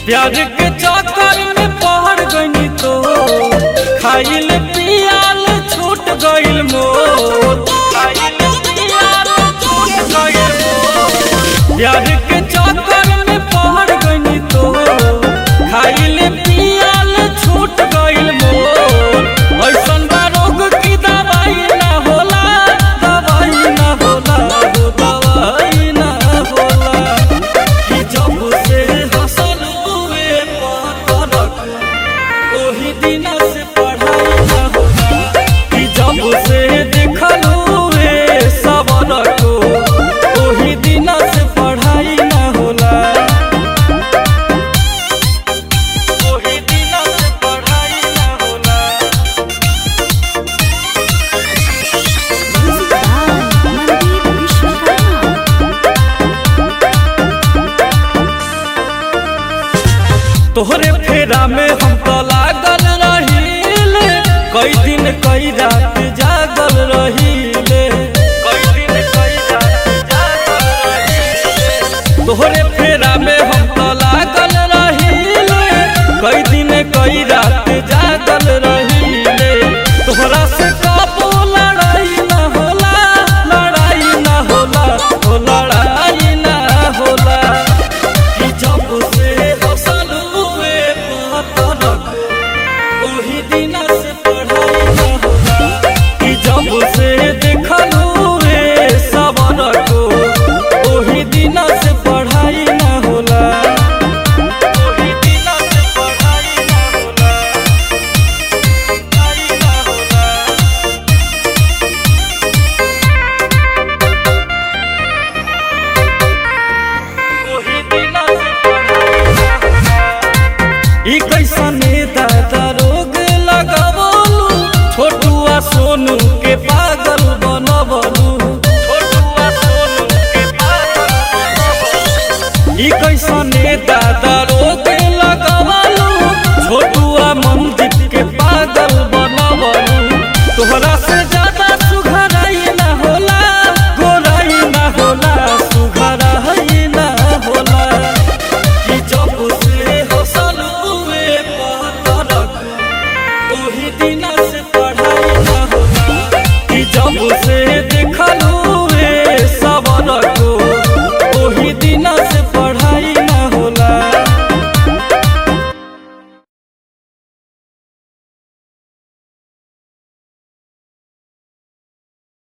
प्यार के चक्कर में पहड़ गई तो खाइल पियाल छूट गइल मोर खाइल पियाल छूट गइल मोर प्यार के चक्कर में पहड़ गई तो खाइल पियाल छूट गइल मोर ऐसन बा रोग की दवाई ना होला दवाई ना होला हो दवाई ना होला कि जब से हसल हुए पातरक ओही दिन से पढ़ाई ना होला कि जब से देखल हुए सबर को ओही दिन से पढ़ाई ना होला ओही दिन से पढ़ाई ना होला Music by Mandeep Vishwakarma. तोहरे फेरा में हम तो लागल रहील कई दिन कई रात जागल रहीले कई दिन कई रात जागल रहीले तोहरे फेरा में हम तो लागल रहील कई दिन कई रात जागल रहीले तोहरा से कबो लड़ाई ना होला लड़ाई ना होला हो लड़ाई ना होला कि जब से हसल हुए पातरक ओही दिन से पढ़ाई ना होला कि जब से देखल हुए सबर को ओही दिन से पढ़ाई ना होला ओही दिन से पढ़ाई ना होला पढ़ाई ना होला ओही दिन से पढ़ाई ना होला ई कैसने दादा रोग लगावलू छोटुआ सोनू के पागल बनवलू छोटुआ सोनू के पागल बनवलू ई कैसने दादा रोग